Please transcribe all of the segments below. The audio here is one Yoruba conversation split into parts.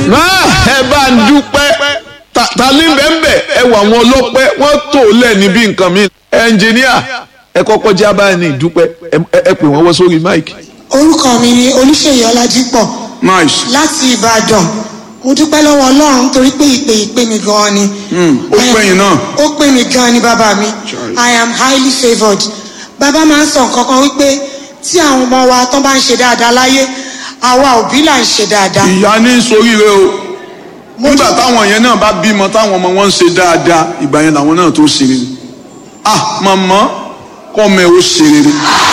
máa ẹ bá ń dúpẹ́ ta- ta ní bẹ́ẹ̀ ẹ wà wọn ọlọ́pẹ́ wọ́n tó lẹ̀ níbi nǹkan mi ẹnjìníà ẹ kọ́kọ́ já báyìí ní ìdúpẹ́ ẹ- ẹ ẹ pè wọ́n wọ́ sórí máìkì. orúkọ mi ni olùṣèyí ọlájípọ̀ nice láti ìbàdàn mo dúpẹ́ lọ́wọ́ ọlọ́run torí pé ìpè ìpè mi gan-an ni. ó pè yín náà. ó pè mí gan-an ni bàbá mi i am highly favoured bàbá máa ń sọ nǹkan kan wípé tí àwọn ọmọ wa tán bá ń ṣe dáadáa láyé àwa òbí là ń ṣe dáadáa. ìyá ní soríire o Mo nígbà dúpẹ́- táwọn yẹn náà bá bímọ táwọn ọmọ wọn ń ṣe dáadáa ìgbà yẹn làwọn náà tó ṣe rere ah màmá kọ́ ọmọ ẹ ó ṣe rere.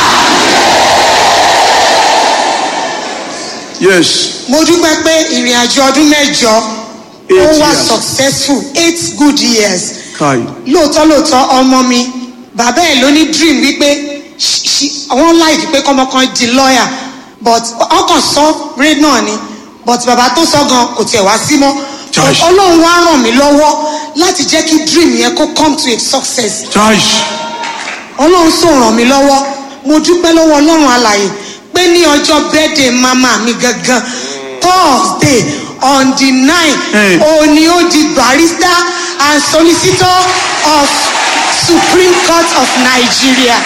yes mo dúpẹ́ pé ìrìn àjò ọdún mẹ́jọ ó Eight wà years. successful eight good years kai lóòótọ́ lóòótọ́ ọmọ mi bàbá ẹ̀ ló ní dream wípé ṣ- ṣ- wọ́n láìpẹ́ pé kọ́mọ kan di lawyer but ọkàn sọ ré náà ni but bàbá tó sọ gan kò tiẹ̀ wá sí mọ́ Josh. ọlọ́run wá ràn mí lọ́wọ́ láti jẹ́ kí dream yẹn kó come to a success chaish ọlọ́run sì ràn mí lọ́wọ́ mo dúpẹ́ lọ́wọ́ ọlọ́run alàyè pé ní ọjọ́ birthday mama mi gangan thursday on the nine Hey. òní ó di barrister and solicitor of supreme court of nigeria.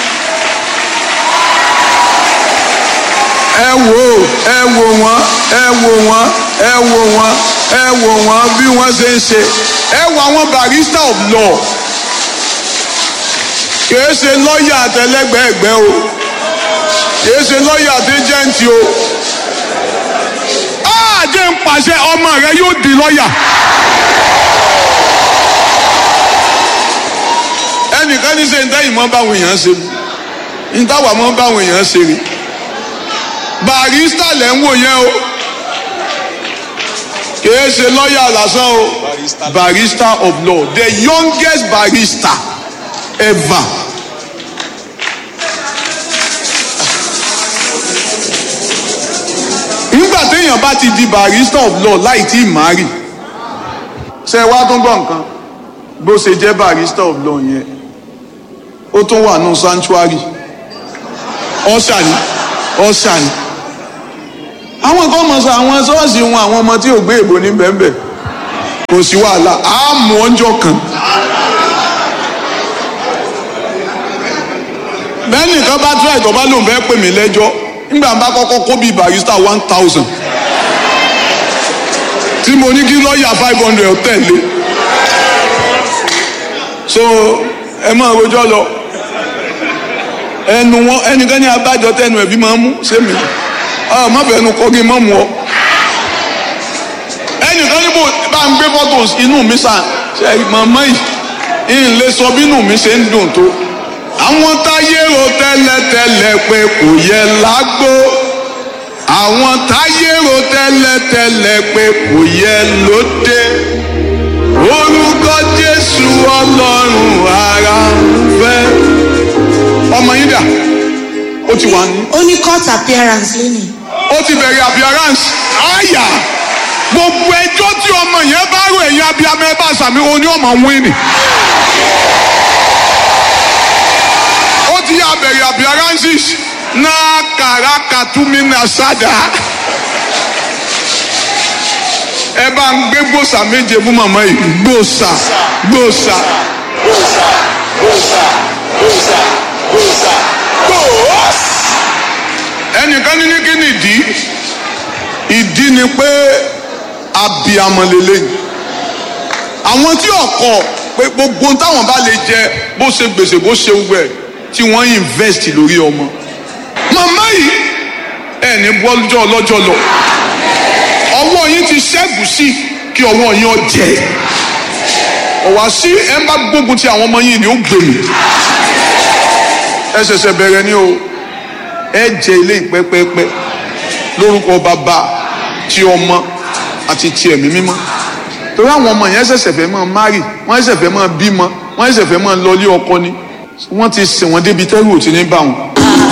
ẹ wò ó ẹ wò wọ́n ẹ wò wọ́n ẹ wò wọ́n ẹ wò wọ́n bí wọ́n ṣe ń ṣe ẹ wò àwọn barrister of law kìí ṣe lọ́ọ̀yà àtẹlẹgbẹ̀ẹ́gbẹ́ o kìí ṣe lọ́ọ̀yà àtẹjẹ́ǹtì o àjẹ́ ń pàṣẹ ọmọ rẹ yóò di lọ́ọ̀yà. ẹnìkan ní sẹ́yìn tẹ́yìn mọ́ báwọn èèyàn ṣe ní táwa mọ́ báwọn èèyàn ṣe rí barista lẹ́ ń wò yẹn o kìí ṣe lọ́ọ̀yà lásán o barista of law the youngest barista ever. nígbà téèyàn bá ti di barista of law láì tí ì máa rì ṣe wá tún gbọ́ nǹkan bó ṣe jẹ́ barista of law yẹn ó tún wà nù sanctuary ọ̀ṣà ni ọ̀ṣà ni àwọn kan mọ̀ sọ àwọn ṣọ́ọ̀ṣì wọn àwọn ọmọ tí ò gbé èbò ní bẹ́ẹ̀nbẹ́ẹ̀ kò sí wàhálà á mú ọjọ́ kan. bẹ́ẹ̀ nìkan bá tún àìtọ́ bá lòun fẹ́ pè mí lẹ́jọ́ nígbà bá kọ́kọ́ kó bíi barista one thousand tí mo ní kí lọ́ọ̀yà five hundred tẹ̀lé so ẹ máa rojọ́ lọ ẹnu wọn ẹnikẹ́ni abájọ tẹnu ẹ̀bí máa ń mú sẹ́mi ọ má fẹ́ nu kọ́gí má mu ọ. ẹnìkan níbo bá ń gbé photos inú mi sàn ṣe màmá yìí ń lè sọ bí inú mi ṣe ń dùn tó. àwọn táyé ro tẹ́lẹ̀tẹ́lẹ̀ pé kò yẹ lágbó àwọn táyé ro tẹ́lẹ̀tẹ́lẹ̀ pé kò yẹ lóde orúkọ jésù ọlọ́run ara ń fẹ́. ọmọ yín dà ó ti wà ní ó ní court appearance lónìí. ó ti bẹ̀rẹ̀ appearance àyà gbogbo ẹjọ́ tí ọmọ yẹn bá rò ẹ̀yìn abiyamọ ẹ bá sàmì oní ọmọ wíìnì. ó ti yà bẹ̀rẹ̀ appearances náà kàrà kàtúmí náà sádà. ẹ bá ń gbé gbòòsà méje fún màmá yìí gbòòsà gbòòsà gbòòsà gbòòsà gbòòsà gbòòsà gbòòsà ẹnìkan ní ní kí ni ìdí ìdí ni pé abiyamọ lélẹyìn àwọn tí ọkọ pé gbogbo táwọn bá lè jẹ bó ṣe gbèsè bó ṣe wẹ tí wọn invest lórí ọmọ màmá yìí ẹni bọ́jọ́ ọlọ́jọ́ lọ ọwọ́ yín ti ṣẹ́gun sí kí ọwọ́ yín ọjẹ́ ọ̀wá sí ẹ bá gbógun ti àwọn ọmọ yìí ni ó gbèmí ẹ ṣẹ̀ṣẹ̀ bẹ̀rẹ̀ ni o ẹ jẹ ilé ìpẹ́pẹ́pẹ́ lórúkọ bàbá ti ọmọ àti ti ẹ̀mí mímọ́ torí àwọn ọmọ yẹn ṣẹ̀ṣẹ̀ fẹ́ máa márì wọ́n ṣẹ̀ṣẹ̀ fẹ́ máa bímọ wọ́n ṣẹ̀ṣẹ̀ fẹ́ máa lọlé ọkọ ni wọ́n ti sìn wọ́n débi tẹ́rù ò ti ní bá wọn